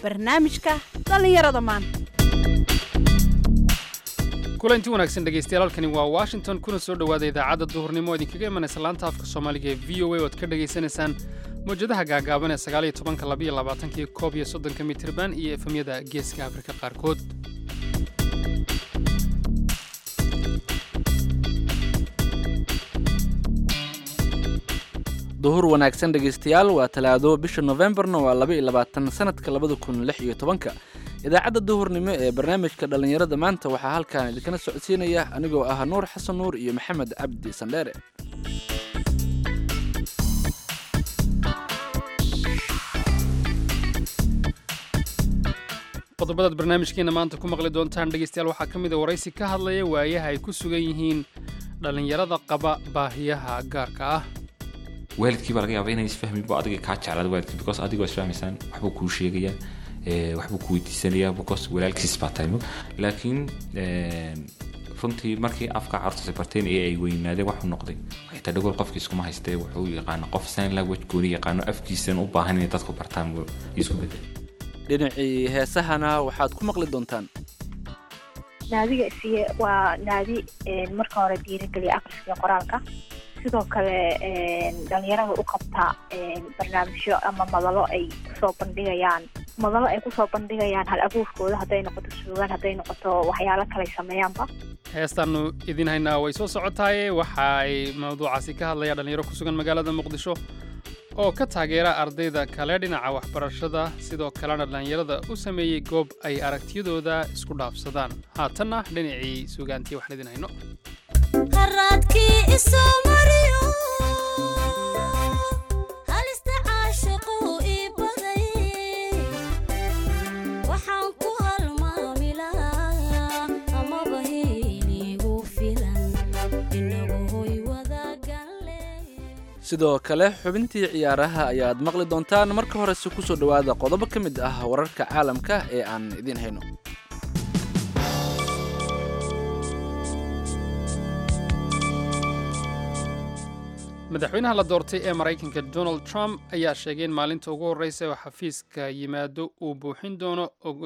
barnaamijka dhallinyarada maanta kulanti wanaagsan dhegaystayaal halkani waa washington kuna soo dhowaada idaacadda duhurnimo oo idinkaga imanaysa laanta afka soomaaliga ee v o a oad ka dhagaysanaysaan mawjadaha gaagaaban ee sagaaliyo tobanka labayo labaatankii koob iyo soddonka mitirban iyo efemyada geeska afrika qaarkood duhur wanaagsan dhegaystayaal waa talaado bisha nofembarna waa laba iyo labaatan sanadka labada kun lix iyo tobanka idaacadda duhurnimo ee barnaamijka dhallinyarada maanta waxaa halkan idinkana socodsiinaya anigoo ah nuur xasan nuur iyo maxamed cabdi sandheere qodobadaad barnaamijkeena maanta ku maqli doontaan dhegaystayaal waxaa ka mid a waraysi ka hadlaya waayaha ay ku sugan yihiin dhallinyarada qaba baahiyaha gaarka ah waalidkii baa laga yaaba inay isfahmin bo adiga kaa jeclaada waalidkii because adigoo isfahmaysaan waxbuu kuu sheegayaa waxbuu ku weydiisanayaa because walaalkiis baa tahay laakiin runtii markii afka carruurtaasi barteen ee ay weynaadeen waxuu noqday xitaa dhagool qofkii iskuma haystee wuxuu yaqaano qof sign language gooni yaqaano afkiisan u baahan inay dadku bartaan isku bedel dhinacii heesahana waxaad ku maqli doontaan naadiga isiye waa naadi marka hore dhiirigeliya akhriska iyo qoraalka sidoo kale dhalinyarada u qabta barnaamijyo ama madalo ay kusoo bandhigayaan madalo ay kusoo bandhigayaan hal abuurkooda hadday noqoto suugaan hadday noqoto waxyaalo kale sameeyaanba heestaannu idin haynaa way soo socotaaye waxa ay mawduucaasi ka hadlayaan dhalinyaro ku sugan magaalada muqdisho oo ka taageera ardayda kale dhinaca waxbarashada sidoo kalena dhallinyarada u sameeyey goob ay aragtiyadooda isku dhaafsadaan haatanna dhinacii suugaantii waxaan idin hayno sidoo kale xubintii ciyaaraha ayaad maqli doontaan marka horese ku soo dhowaada qodobo ka mid ah wararka caalamka ee aan idiin hayno madaxweynaha la doortay ee maraykanka donald trump ayaa sheegay in maalinta ugu horreysa oo xafiiska yimaado uu buuxin doono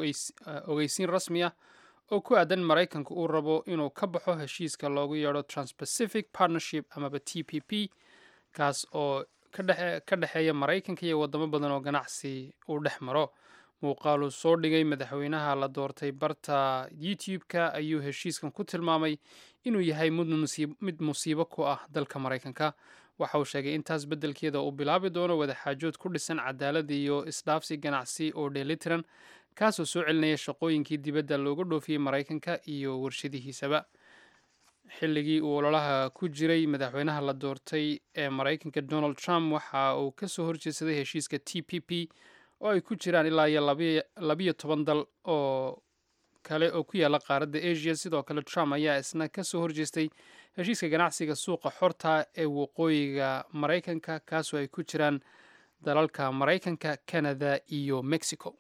ogeysiin rasmi ah oo ku aadan maraykanka uu rabo inuu ka baxo heshiiska loogu yeedho transpacific partnership amaba t p p kaas oo ka dhexeeya maraykanka iyo waddamo badan oo ganacsi uu dhex maro muuqaaluu soo dhigay madaxweynaha la doortay barta youtube-ka ayuu heshiiskan ku tilmaamay inuu yahay mid musiibo ku ah dalka maraykanka waxa uu sheegay intaas beddelkeeda uu bilaabi doono wadaxaajood ku dhisan cadaalad iyo isdhaafsi ganacsi oo dheelitiran kaasoo soo celinaya shaqooyinkii dibadda looga dhoofiyey maraykanka iyo warshadihiisaba xilligii uu ololaha ku jiray madaxweynaha la doortay ee maraykanka donald trump waxa uu ka soo horjeedsaday heshiiska t p p oo ay ku jiraan ilaa iyo labiyo toban dal oo kale oo ku yaalla qaaradda asia sidoo kale trump ayaa isna ka soo horjeestay heshiiska ganacsiga suuqa xorta ee waqooyiga maraykanka kaasoo ay ku jiraan dalalka maraykanka canada iyo mexico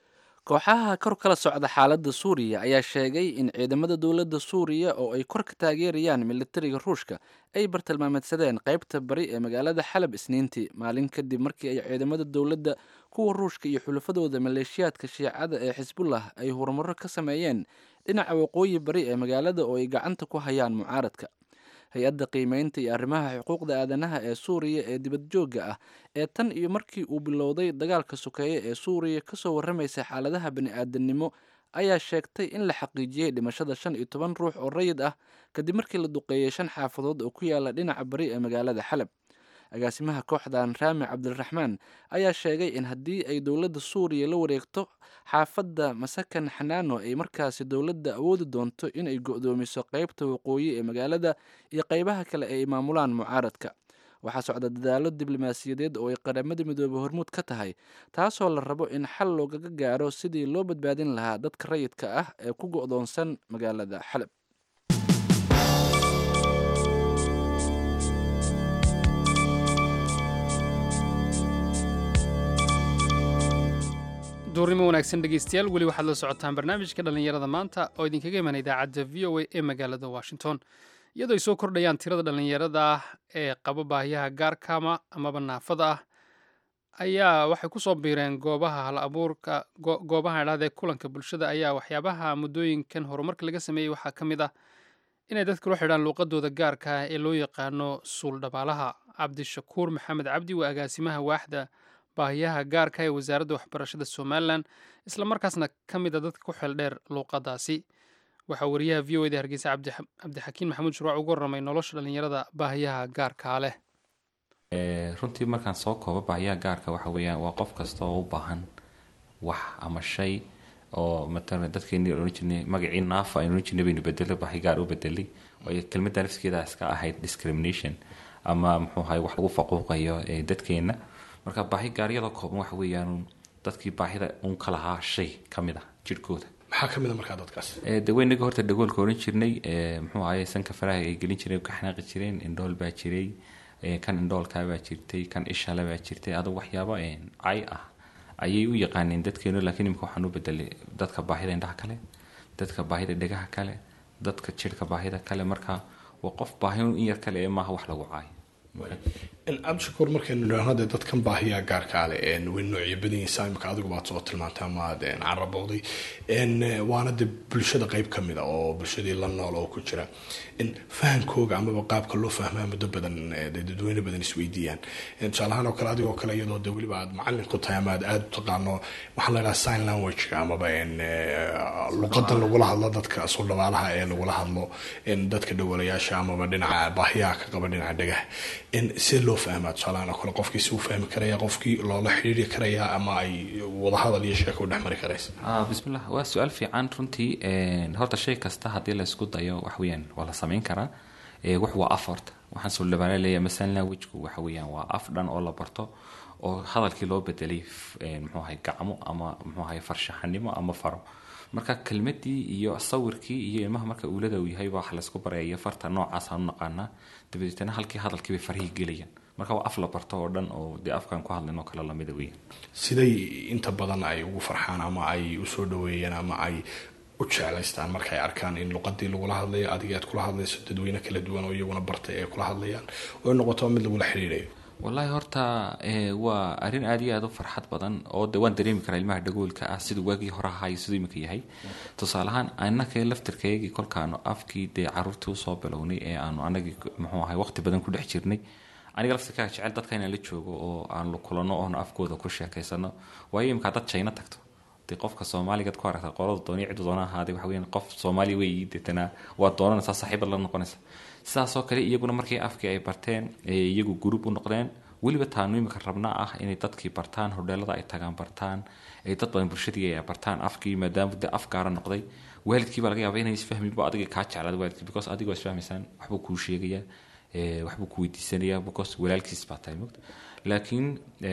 kooxaha kor kala socda xaaladda suuriya ayaa sheegay in ciidamada dowladda suuriya oo ay kor ka taageerayaan militariga ruushka ay bartilmaameedsadeen qaybta bari ee magaalada xalab isniintii maalin kadib markii ay ciidamada dowladda kuwa ruushka iyo xulafadooda maleeshiyaadka shiicada ee xisbullah ay horumarro ka sameeyeen dhinaca waqooyi bari ee magaalada oo ay gacanta ku hayaan mucaaradka hay-adda qiimeynta iyo arrimaha xuquuqda aadanaha ee suuriya ee dibadjoogga ah ee tan iyo markii uu bilowday dagaalka sokeeye ee suuriya kasoo warramaysa xaaladaha bani-aadamnimo ayaa sheegtay in la xaqiijiyey dhimashada shan iyo toban ruux oo rayid ah kadib markii la duqeeyey shan xaafadood oo ku yaala dhinaca bari ee magaalada xalab agaasimaha kooxdan raami cabdiraxmaan ayaa sheegay in haddii ay dowladda suuriya la wareegto xaafadda masakan xanaano ay markaasi dowladda awoodi doonto inay go'doomiso qaybta waqooyi ee magaalada iyo qaybaha kale ay maamulaan mucaaradka waxaa socda dadaalo diblomaasiyadeed oo ay qaramada midoobe hormuud ka tahay taasoo la rabo in xal loogaga gaaro sidii loo badbaadin lahaa dadka rayidka ah ee ku go'doonsan magaalada xalab duurnimo wanaagsan dhegaystayaal weli waxaad la socotaan barnaamijka dhallinyarada maanta oo idinkaga iman idaacadda v o a ee magaalada washington iyadoo ay soo kordhayaan tirada dhallinyarada ah ee qaba baahiyaha gaarkama amaba naafada ah ayaa waxay kusoo biireen goobaha hal abuurka goobaha idhahda ee kulanka bulshada ayaa waxyaabaha muddooyinkan horumarka laga sameeyey waxaa ka mid ah inay dadka la xidhaan luuqadooda gaarka ah ee loo yaqaano suuldhabaalaha cabdishakuur maxamed cabdi waa agaasimaha waaxda baahiyaha gaarka ee wasaaradda waxbarashada somalilan islamarkaasna ka mid a dadka ku xeeldheer luuqadaasi waxaa wariyaha v o eda hargeysa cabdixakiin maxamuud shuruuc ugu warramay nolosha dhallinyarada baahiyaha gaarkaa leh runtii markaan soo koobo baahiyaha gaarka waxa weeyaan waa qof kasta oo u baahan wax ama shay oo matala dadkeeni ohan jirnay magacii naafa aynu ohan jirnay baynu bedelo baahi gaar u bedelay waayo kelmadda nafskeeda iska ahayd discrimination ama muxuu ahay wax lagu faquuqayo dadkeena marka baahi gaaryada kooban waxa weeyaan dadkii baahida uun ka lahaa shay ka mid ah jirhkooda maxaa ka mid a markaa dadkaas daweynaga horta dhagoolka oran jirnay muxuu ahaye sanka faraha ay gelin jireen ka xanaaqi jireen indhool baa jiray kan indhoolkaa baa jirtay kan ishale baa jirtay adugu waxyaabo cay ah ayay u yaqaaneen dadkeenu laakiin imika waxaan u bedelay dadka baahida indhaha kale dadka baahida dhegaha kale dadka jirhka baahida kale marka waa qof baahi in yar kale ee maaha wax lagu caayo cabdishakuur markaynu idhaahno dee dadkan baahiyaa gaarkaa leh way noocyo badan yihiin imika adigu baad soo tilmaantay amaad carabowday waana dee bulshada qeyb ka mid a oo bulshadii la nool oo ku jira fahankooga amaba qaabka loo fahmaa muddo badan dee dadweyne badan isweydiiyaan tusaalahaan oo kale adigoo kale iyadoo dee weliba aad macalin ku tahay ama aad aada u taqaano waxaa la idhaha sign language amaba luqadan lagula hadlo dadka suldhabaalaha ee lagula hadlo dadka dhawalayaasha amaba dhinaca baahiyaha ka qaba dhinaca dhagaha see loo fahmaa tusaalahaan oo kale qofkii si u fahmi karaya qofkii loola xiriiri karaya ama ay wadahadal iyo sheeko u dhex mari karaysa bismillah waa su-aal fiican runtii horta shay kasta haddii la isku dayo wax weeyaan waa la samayn karaa wax waa af horta waxaan suldhabaala leeyahay masalan languagku waxa weeyaan waa af dhan oo la barto oo hadalkii loo bedelay muxuu ahay gacmo ama muxuu ahay farshaxanimo ama faro marka kelmadii iyo sawirkii iyo ilmaha marka uulada uu yahay baa wax laysku baraya iyo farta noocaas aan u naqaanaa dabadeetna halkii hadalkii bay farihii gelayaan marka waa af la barto oo dhan oo dee afkaan ku hadlayn oo kale lamida weeyaan siday inta badan ay ugu farxaan ama ay usoo dhaweeyeen ama ay u jeclaystaan marka ay arkaan in luqadii lagula hadlayo adiga aad kula hadlayso dadweyne kala duwan oo iyaguna bartay ay kula hadlayaan oo noqoto mid lagula xiriirayo wallaahi horta waa arrin aad iyo aad u farxad badan oo de waan dareemi karaa ilmaha dhagoolka ah siduu waagii hore ahaa iyo siduu imika yahay tusaale ahaan annaka laftirkaygii kolkaanu afkii dee caruurtii usoo bilownay ee aanu anagii muxuu ahay waqti badan ku dhex jirnay aniga laftirkaaga jecel dadka inaan la joogo oo aan kulano oon afkooda ku sheekaysano waayo imika dad jayna tagto dee qofka soomaaligaad ku aragta qolada dooni ciddu doona ahaaday waxa weeyaan qof soomaali weeyi deetana waa doonanaysaa saaxiibad la noqonaysa sidaasoo kale iyaguna markii afkii ay barteen iyagu group u noqdeen weliba taanu imika rabnaa ah inay dadkii bartaan hodheelada ay tagaan bartaan ay dad badan bulshadii ay bartaan afkii maadaama dee af gaara noqday waalidkii baa laga yaaba inay isfahminba adiga kaa jeclaada waalidkii because adigoo isfahmaysaan waxbuu kuu sheegayaa waxbuu ku weydiisanayaa because walaalkiis baa tahay mogta laakiin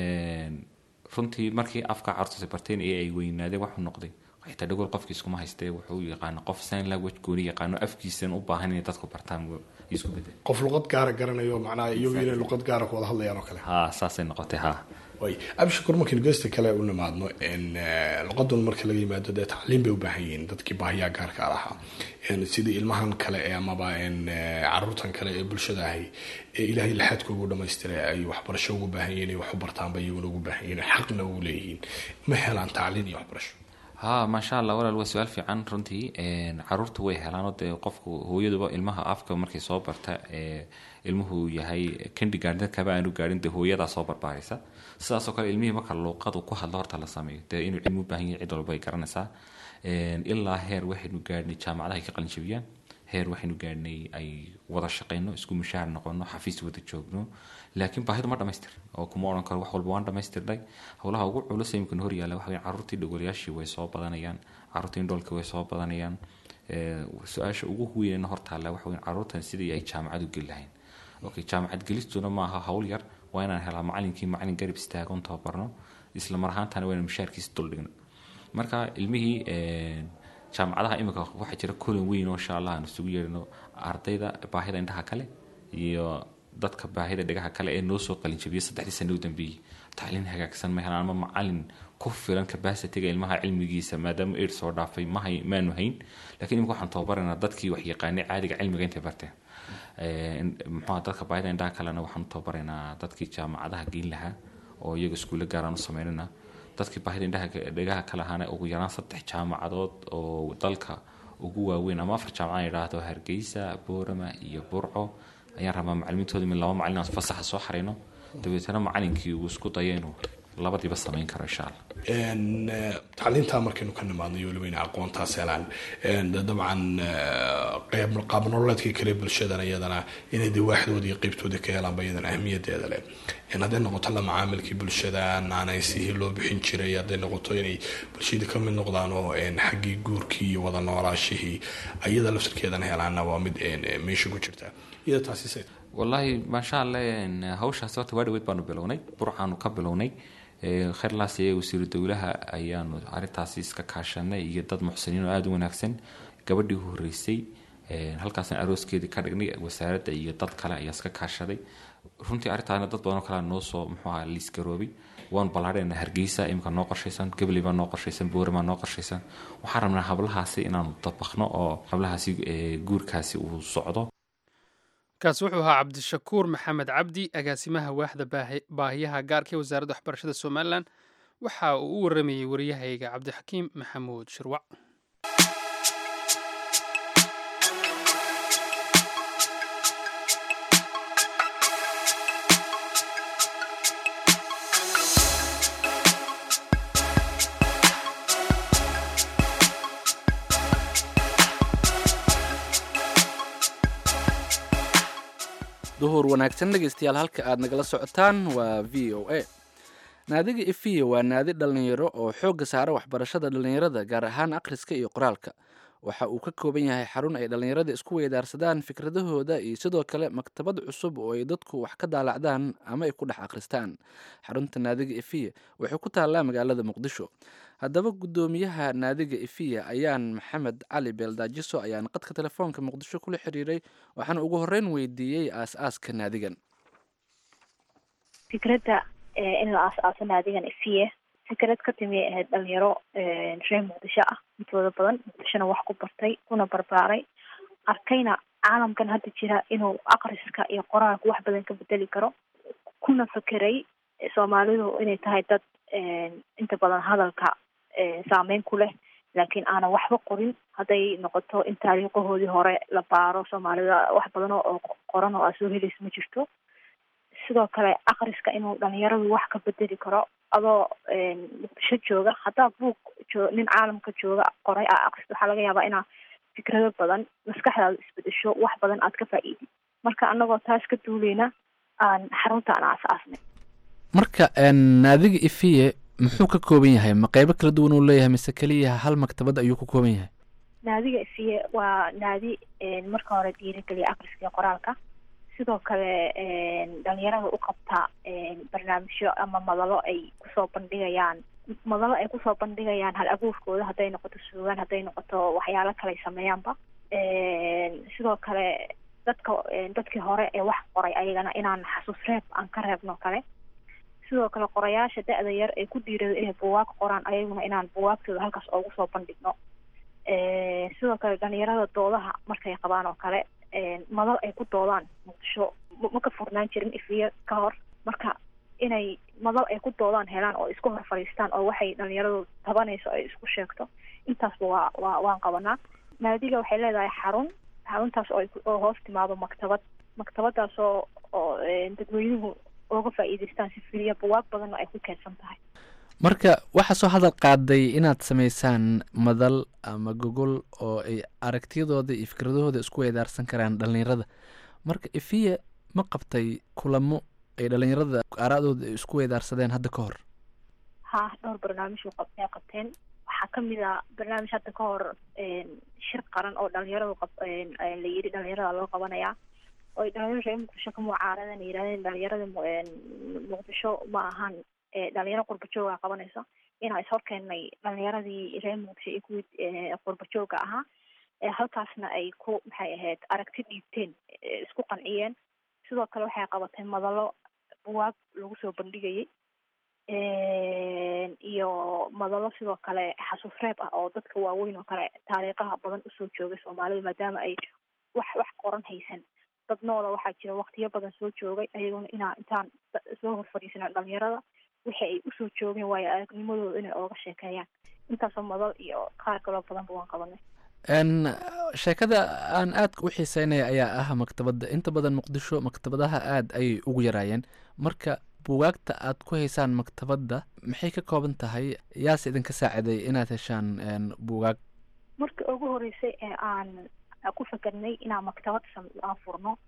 runtii markii afka carurtaasi barteen ee ay weynaadeen waxuu noqday xitaa dhagool qofkii iskuma haystee wuxuu yaqaano qof sign language gooni yaqaano afkiisan u baahan inay dadku bartaan isku bedel qof luqad gaara garanayo macnaha iyagu inay luqad gaara ku wada hadlayaan oo kale ha saasay noqotay ha way abshakur markaynu geesta kale u nimaadno luqadan marka laga yimaado dee tacliim bay u baahan yihiin dadkii baahiyaa gaarka lahaa sidii ilmahan kale ee amaba caruurtan kale ee bulshada ahi ee ilaahay laxaadka ugu dhamaystiray ay waxbarasho ugu baahan yihiin ay wax u bartaanba iyaguna ugu baahan yihiin xaqna ugu leeyihiin ma helaan tacliin iyo waxbarasho ha maasha allah walaal waa su-aal fiican runtii caruurta way helaanoo dee qofku hooyaduba ilmaha afka markay soo barta ilmuhu yahay kindigaardin kaba aanu gaadhin dee hooyadaa soo barbaaraysa sidaasoo kale ilmihii marka luuqadu ku hadlo horta la sameeyo dee inuu cilmi u baahan yahay cid walba ay garanaysaa ilaa heer waxaynu gaadhnay jaamacadaha ay ka qalinjabiyaan heer waxaynu gaadhnay ay wada shaqayno isku mushaahar noqono xafiis wada joogno laakiin baahidu ma dhamaystir oo kuma odhan karo wax walba waan dhamaystirnay howlaha ugu culus imika hor yaalla waxa weyan carruurtii dhogolayaashii way soo badanayaan carruurtii indhoolka way soo badanayaan su-aasha ugu weynena hortaalla waxa weyan carruurtan sidii ay jaamacad u geli lahayn okay jaamacad gelistuna maaha hawl yar waa inaan helaa macalinkii macalin garab istaagon tababarno isla mar ahaantana waa inaan mushaharkiisa duldhigno marka ilmihii jaamacadaha imika waxaa jira kulan weyn oo insha allah aan isugu yeerino ardayda baahida indhaha kale iyo dadka baahida dhegaha kale ee noo soo qalinjabiyay saddexdii sano u dambeeyey tacliin hagaagsan ma helaan ama macalin ku filan capacityga ilmaha cilmigiisa maadaama aid soo dhaafay mahay maanu hayn laakiin imika waxaan tababaraynaa dadkii wax yaqaanay caadiga cilmiga intay barteen muxuha dadka baahida indhaha kalena waxaan u tababaraynaa dadkii jaamacadaha geyn lahaa oo iyaga iskuulle gaaraan u sameynana dadkii baahida indhaha dhegaha kale ahaana ugu yaraan saddex jaamacadood oo dalka ugu waaweyn ama afar jaamacad idhaahdo hargeysa boorama iyo burco ayaan rabaa macalimiintooda min laba macalin aan fasaxa soo xarayno dabeetana macalinkii uu isku dayo inuu labadiiba samayn karo insha allah tacliintaa markaynu ka nimaadno iyo weliba ina aqoontaas helaan dabcan qeyb qaab nololeedkii kale bulshadan iyadana inay dee waaxdoodii qeybtoodii ka helaanba iyadana ahmiyadeeda leh hadday noqoto la macaamilkii bulshada naanaysihii loo bixin jiray hadday noqoto inay bulshadii ka mid noqdaan oo xaggii guurkii iyo wada noolaashihii iyada laftarkeedana helaana waa mid meesha ku jirta iyada taasi wallaahi maasha allah hawshaas horta waa dhaweyd baanu bilownay burcaanu ka bilownay khayrlaas ee wasiiru dowlaha ayaanu arintaasi iska kaashanay iyo dad muxsiniin oo aada u wanaagsan gabadhii horeysay halkaasna arooskeedii ka dhignay wasaaradda iyo dad kale ayaa iska kaashaday runtii arrintaana dad badanoo kale noo soo muxuu aha liiskaroobay waanu ballaadhayna hargeysa imika noo qorshaysan gabley baa noo qorshaysan boorama noo qorshaysan waxaan rabnaa hablahaasi inaanu dabaqno oo hablahaasi guurkaasi uu socdo kaasi wuxuu ahaa cabdishakuur maxamed cabdi agaasimaha waaxda baahiyaha gaarka ee wasaaradda waxbarashada somalilan waxa uu u waramayey waryahayga cabdixakiim maxamuud shirwac duhur wanaagsan dhegaystayaal halka aad nagala socotaan waa v o a naadiga ifiya waa naadi dhallinyaro oo xoogga saara waxbarashada dhallinyarada gaar ahaan akhriska iyo qoraalka waxa uu ka kooban yahay xarun ay dhallinyarada isku weydaarsadaan fikradahooda iyo sidoo kale maktabad cusub oo ay dadku wax ka daalacdaan ama ay ku dhex akhristaan xarunta naadiga ifiya waxay ku taallaa magaalada muqdisho haddaba guddoomiyaha naadiga ifiya ayaan maxamed cali beeldaajiso ayaan qadka telefoonka muqdisho kula xiriiray waxaana ugu horreyn weydiiyey aas-aaska naadigan fikradda in la aas-aaso naadigan ifiye fikrad ka timi ahayd dhalinyaro reer muqdisho ah intooda badan muqdishona wax ku bartay kuna barbaaray arkayna caalamkan hadda jira inuu akriska iyo qoraalka wax badan ka bedeli karo kuna fekeray soomaalidu inay tahay dad inta badan hadalka saameyn ku leh laakiin aanan waxba qorin hadday noqoto in taariikhahoodii hore la baaro soomaalida wax badan oo qoran oo aad soo helaysa ma jirto sidoo kale akriska inuu dhalinyaradu wax ka bedeli karo adoo muqdisho jooga haddaa buug jo nin caalamka jooga qoray aa akristo waxaa laga yaabaa inaa fikrado badan maskaxdaada isbedesho wax badan aad ka faa-iidid marka anagoo taas ka duuleyna aan xarunta aan aas-aasnay marka naadiga ifiye muxuu ka kooban yahay ma qeybo kala duwan uu leeyahay mise keliya hal maktabad ayuu ka kooban yahay naadiga ifiye waa naadi marka hore dhiirigeliya akriska iyo qoraalka sidoo kale dhalinyarada u qabta barnaamijyo ama madalo ay kusoo bandhigayaan madalo ay kusoo bandhigayaan hal abuurkooda hadday noqoto suugaan hadday noqoto waxyaalo kale ay sameeyaanba sidoo kale dadka dadkii hore ee wax qoray ayagana inaan xasuus reeb aan ka reebno kale sidoo kale qorayaasha da-da yar ee ku dhiirado inay buwaag qoraan ayaguna inaan buwaagtooda halkaas oogu soo bandhigno sidoo kale dhalinyarada doodaha markay qabaan oo kale madal ay ku doodaan muqdisho ma ka furnaan jirin ifiye ka hor marka inay madal ay ku doodaan helaan oo isku hor fadhiistaan oo waxay dhalinyaradu tabanayso ay isku sheegto intaasba waa waa waan qabanaa naadiga waxay leedahay xarun xaruntaas oo oo hoos timaado maktabad maktabadaas oo oo dadweynuhu ooga faa-iideystaan si filiya buwaag badanna ay ku keedsan tahay marka waxaa soo hadal qaaday inaad samaysaan madal ama gogol oo ay aragtiyadooda iyo fikradahooda isku weydaarsan karaan dhalinyarada marka ifiya ma qabtay kulamo ay dhalinyarada aaraadooda ay isku weydaarsadeen hadda ka hor ha dhowr barnaamij ay qabteen waxaa kamid a barnaamij hadda ka hor shir qaran oo dhalinyaradu qab la yiri dhalinyarada loo qabanayaa oo ay dhalinyarada reer muqdisho ka mucaaradan yirahdeen dhalinyarada muqdisho ma ahan dhalinyaro qurbajooga qabanayso inaa ishorkeennay dhalinyaradii reer muqdisho iyo kuwii qurbajooga ahaa halkaasna ay ku maxay ahayd aragti dhiibteen isku qanciyeen sidoo kale waxay qabatay madalo buwaag lagu soo bandhigayay iyo madalo sidoo kale xasuus reeb ah oo dadka waaweyn oo kale taariikhaha badan usoo joogay soomaalida maadaama ay wax wax qoran haysan dad noola waxaa jira waktiyo badan soo joogay ayaguna inaa intaan soo hor fadhiisana dhalinyarada wixii ay usoo joogeen waayo aragnimadooda inay ooga sheekeeyaan intaasoo madal iyo qaar kaloo badanba waan qabanay n sheekada aan aadka u xiiseynaya ayaa ah maktabadda inta badan muqdisho maktabadaha aada ayay ugu yaraayeen marka buugaagta aad ku haysaan maktabadda maxay ka kooban tahay yaase idinka saaciday inaad heshaan n buugaag markii ugu horeysay ee aan ku fakernay inaan maktabad sam- aan furno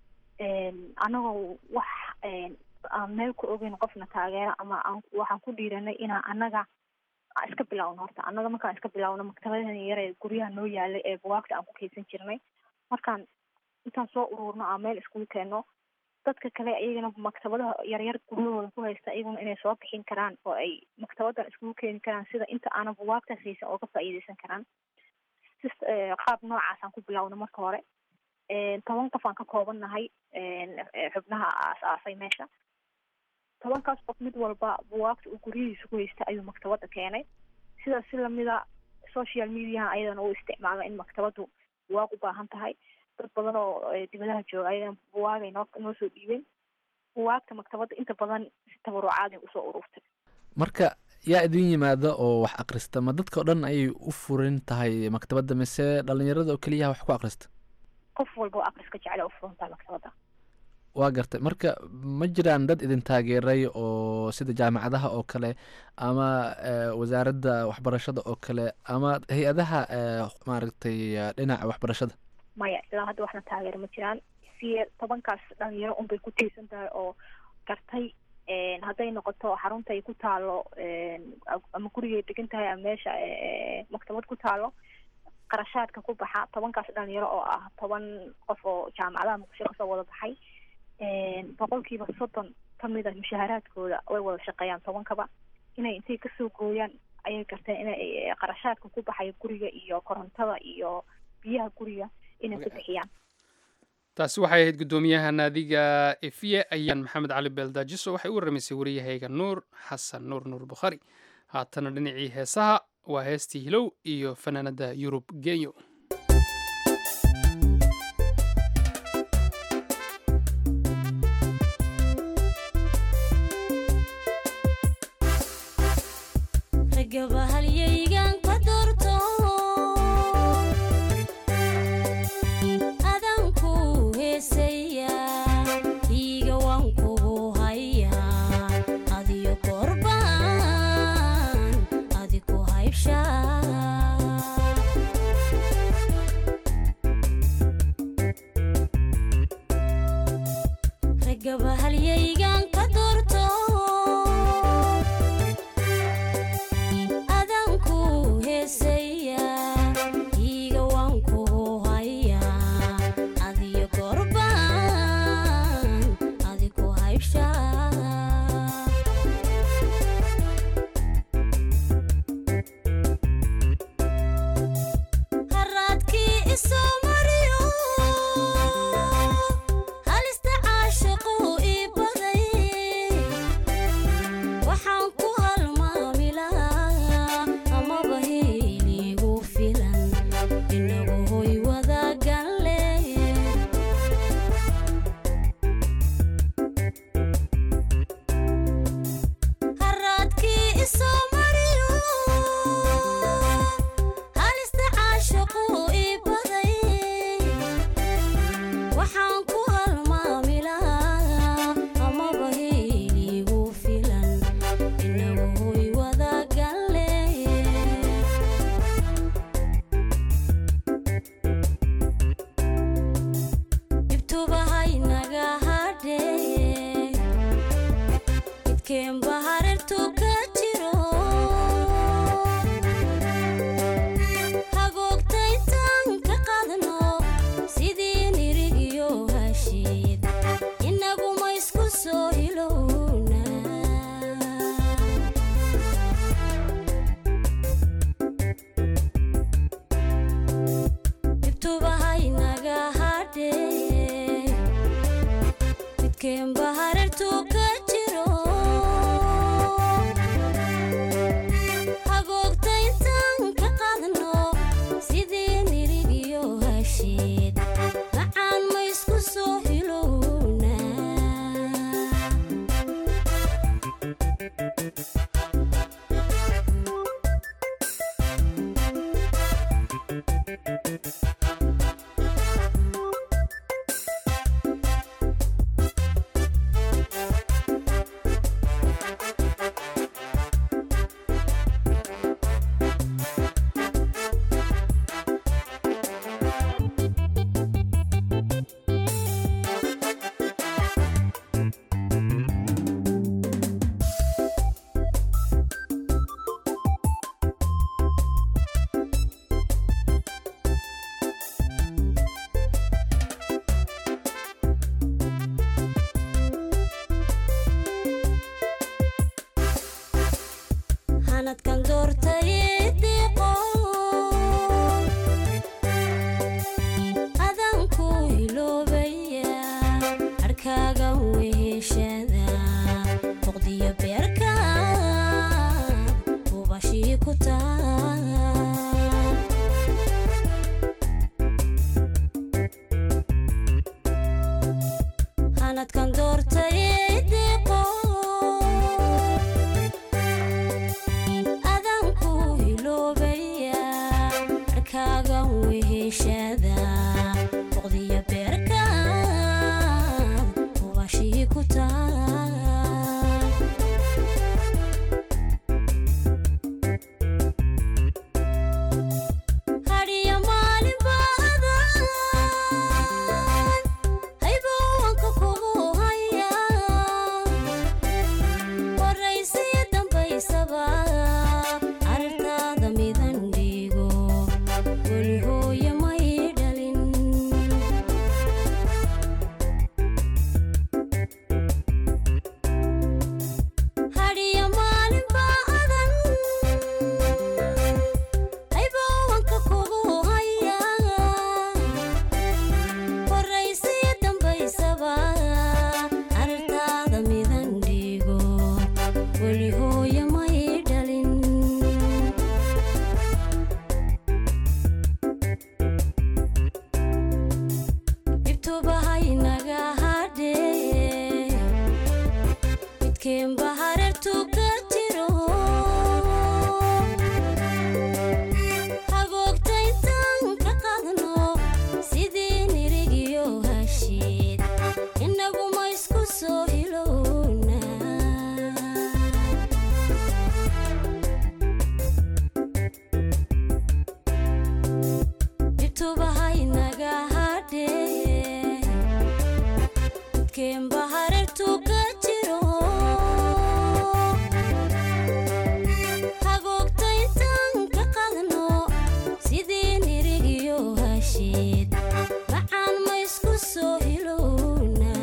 anagoo wax aan meel ku ogeyn qofna taageero ama aan waxaan ku dhiiranay inaan annaga aan iska bilawno horta annaga markaan iska bilawno maktabadahan yar ee guryaha noo yaalay ee bugaagta aan ku kaydsan jirnay markaan intaan soo ururno aan meel iskugu keenno dadka kale iyagana maktabadaha yaryar guryahooda ku haysta iyaguna inay soo bixin karaan oo ay maktabadan iskugu keeni karaan sida inta aanan bugaagtaas haysan oo ka faa'iideysan karaan sis qaab noocaasaan ku bilawno marka hore toban qof aan ka kooban nahay xubnaha aas-aasay meesha tobankaas qof mid walba buwaagta uu guryihiisa ku haysta ayuu maktabada keenay sidaas si lamida social mediaha ayadana u isticmaala in maktabadu buwaag u baahan tahay dad badan oo dibadaha jooga ayagana buwaagay noo noo soo dhiibeen buwaagta maktabada inta badan si tabarucaad usoo ururtay marka yaa idin yimaada oo wax akhrista ma dadka o dhan ayay u furin tahay maktabadda mise dhalinyarada oo keliyaha wax ku akhrista qof walba oo akhriska jecla u furan tahay maktabada waa gartay marka ma jiraan dad idin taageeray oo sida jaamacadaha oo kale ama wasaaradda waxbarashada oo kale ama hay-adaha maaragtay dhinaca waxbarashada maya ilaa hadda waxna taageero ma jiraan si tobankaas dhalinyaro unbay ku tiirsan tahay oo gartay hadday noqoto xarunta ay ku taalo ama gurigay degan tahay ama meesha maktabad ku taalo qarashaadka ku baxa tobankaas dhalinyaro oo ah toban qof oo jaamacadaha muqdisho kasoo wada baxay boqolkiiba soddon kamid a mushaaharaadkooda way wada shaqeeyaan tobankaba inay intay kasoo gooyaan ayay garteen inay qarashaadka ku baxaya guriga iyo korontada iyo biyaha guriga inay ku bixiyaan taasi waxay ahayd guddoomiyaha naadiga efiye ayaan maxamed cali beeldaajiso waxay u warramaysay wariyahayga nuur xasan nuur nuur bukhari haatana dhinacii heesaha waa heestii hilow iyo fanaanada yurub genyo taal hanadkan doortay deeqo adan ku hiloobaya arkaagan weheshada boqdiya beerka hubashii ku taal hadhiya maalin baadan haybowanka kugu haya waraysiyo dambaysaba aragtaada midan dhiigo weli hooye may dhalin hadhiya maalin baadan haybowanka kugu haya waraysiyo dambaysaba aragtaada midan dhiigo weli hooye may dhalin dhibtubahaynaga hadhee midkeenba hareertu ka jiro hagoogta intaan ka qaadno sidii nirigiyo hashiid innaguma isku soo hilowna dhibtubahaynaga hadhee midkeenba hareertu ka jiro hagoogta intaan ka qaadno sidii nirigiyo hashiid macaan ma isku soo hilowna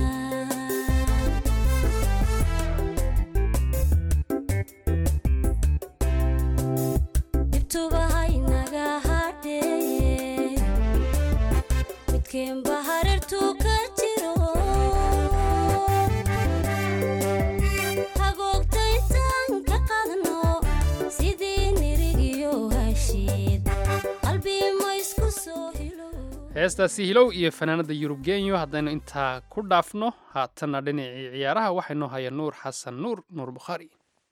dhibtubahaynaga hadhee midkeenba hareertu ka jiro hagoogta intaan ka qaadno sidii nirigiyo hashiid qalbi ma isku soo hilow heestaasi hilow iyo fanaanada yurub genyo haddaynu intaa ku dhaafno haatanna dhinacii ciyaaraha waxaynoo haya nuur xasan nuur nuur bukhaari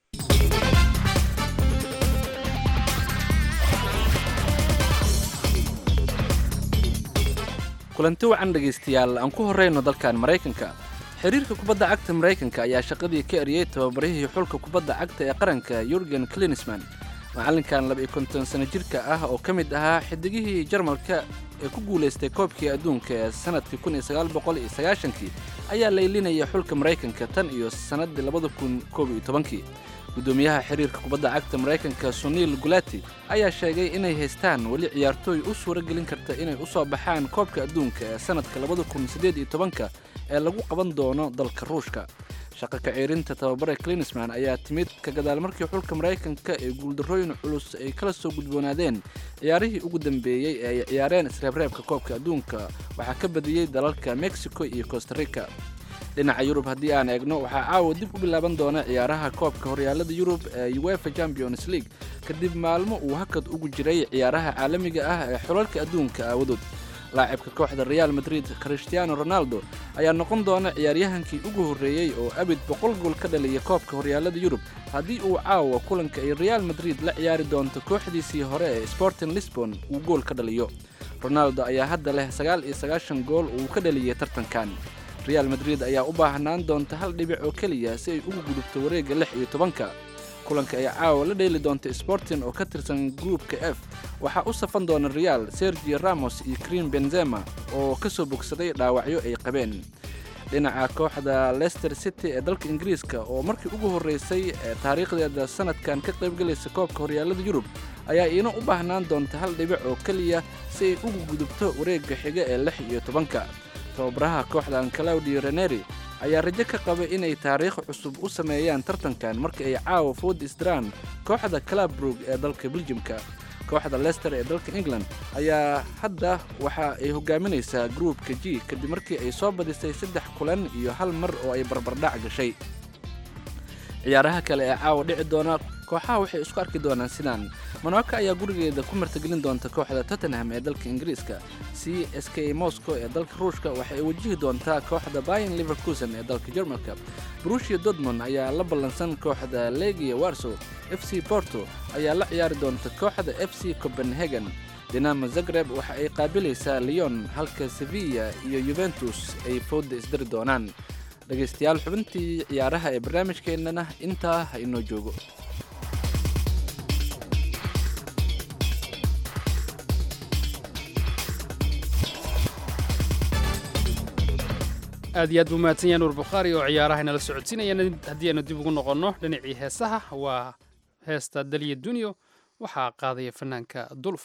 kulanti wacan dhegaystayaal aan ku horrayno dalkan maraykanka xiriirka kubadda cagta maraykanka ayaa shaqadii ka eriyey tababarihii xulka kubadda cagta ee qaranka yurgen klinisman macallinkan laba iyo konton sano jirka ah oo ka mid ahaa xidigihii jarmalka ee ku guulaystay koobkii adduunka ee sannadkii kun iyo sagaal boqol iyo sagaashankii ayaa laylinaya xulka maraykanka tan iyo sannaddii labada kun koob iyo tobankii guddoomiyaha xiriirka kubadda cagta maraykanka suniil gulati ayaa sheegay inay haystaan weli ciyaartooy u suuro gelin karta inay u soo baxaan koobka adduunka ee sannadka labada kun siddeed iyo tobanka ee lagu qaban doono dalka ruushka shaqa kaciirinta tababare klinisman ayaa timid ka gadaal markii xulka maraykanka ee guuldarrooyin culus ay kala soo gudboonaadeen ciyaarihii ugu dambeeyey ee ay ciyaareen isreebreebka koobka adduunka waxaa ka badiyey dalalka mexico iyo costa rica dhinaca yurub haddii aan eegno waxaa caawa dib u bilaaban doona ciyaaraha koobka horyaalada yurub ee uefa champions league kadib maalmo uu hakad ugu jiray ciyaaraha caalamiga ah ee xulalka adduunka aawadood laacibka kooxda real madrid christiano ronaldo ayaa noqon doona ciyaaryahankii ugu horreeyey oo abid boqol gool ka dhaliya koobka horyaalada yurub haddii uu caawa kulanka ay real madrid la ciyaari doonto kooxdiisii hore ee sporting lisbon uu gool ka dhaliyo ronaldo ayaa hadda leh sagaal iyo sagaashan gool uu ka dhaliyay tartankan real madrid ayaa u baahnaan doonta hal dhibic oo keliya si ay ugu gudubto wareegga lix iyo tobanka kulanka ay caawa la dheeli doonta sporting oo ka tirsan gruupka f waxaa u safan doona real sergio ramos iyo krim benzema oo ka soo bogsaday dhaawacyo ay qabeen dhinaca kooxda leicester city ee dalka ingiriiska oo markii ugu horreysay ee taariikhdeeda sanadkan ka qaybgalaysa koobka horyaalada yurub ayaa iina u baahnaan doonta hal dhibic oo keliya si ay ugu gudubto wareegga xiga ee lix iyo tobanka tababaraha kooxdan claudio reneri ayaa rajo ka qaba inay taariikh cusub u sameeyaan tartankan marka ay caawa food isdraan kooxda clabrug ee dalka beljimka kooxda lester ee dalka england ayaa hadda waxa ay hogaaminaysaa gruupka g kadib markii ay soo badisay saddex kulan iyo hal mar oo ay barbardhac gashay ciyaaraha kale ee caawa dhici doona kooxaha waxay isku arki doonaan sidaan monaco ayaa gurigeeda ku martigelin doonta kooxda tottenham ee dalka ingiriiska c s k moscow ee dalka ruushka waxay wajihi doontaa kooxda bayan liverkusen ee dalka jermalka brushia dortmund ayaa la ballansan kooxda legia warsow f c porto ayaa la ciyaari doonta kooxda f c copenhagen dinamo zagreb waxa ay qaabilaysaa leon halka sevilla iyo yuventus ay fooda isdiri doonaan dhegaystayaal xubintii ciyaaraha ee barnaamijkeennana intaa ha inoo joogo aad iyo aad buu mahadsan yahay nuur bukhaari oo ciyaaraha inala socodsiinayana haddii aynu dib ugu noqonno dhinacii heesaha waa heesta daliya dunyo waxaa qaadaya fanaanka dulf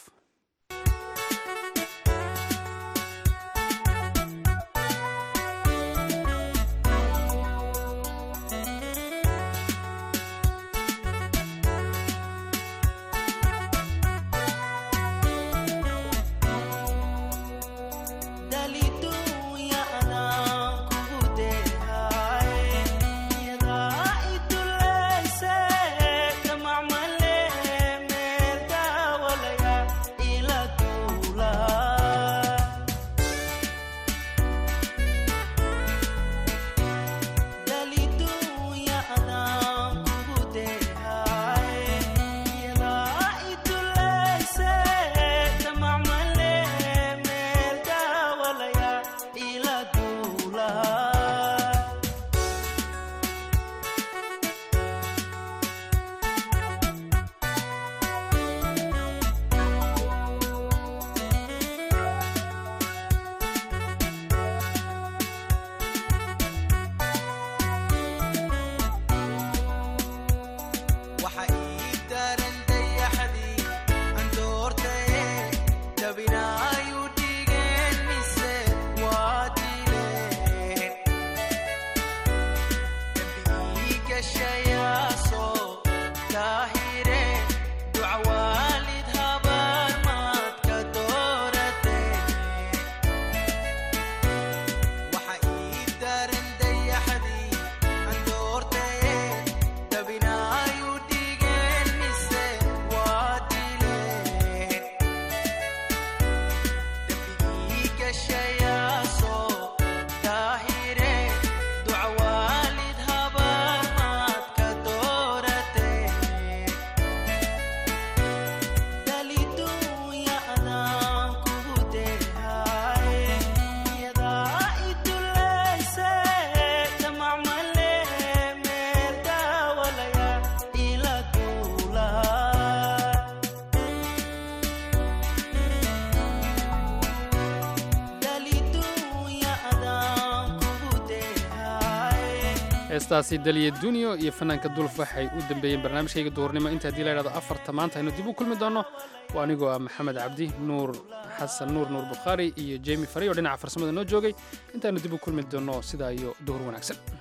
heestaasi daliya dunyo iyo fanaanka dulf waxay u dambeeyeen barnaamijkayga duhurnimo inta haddii la ydhahdo afarta maanta aynu dib u kulmi doonno waa anigoo ah maxamed cabdi nuur xasan nuur nuur bukhaari iyo jemi fari oo dhinaca farsamada noo joogay intaaynu dib u kulmi doonno sidaa iyo duhur wanaagsan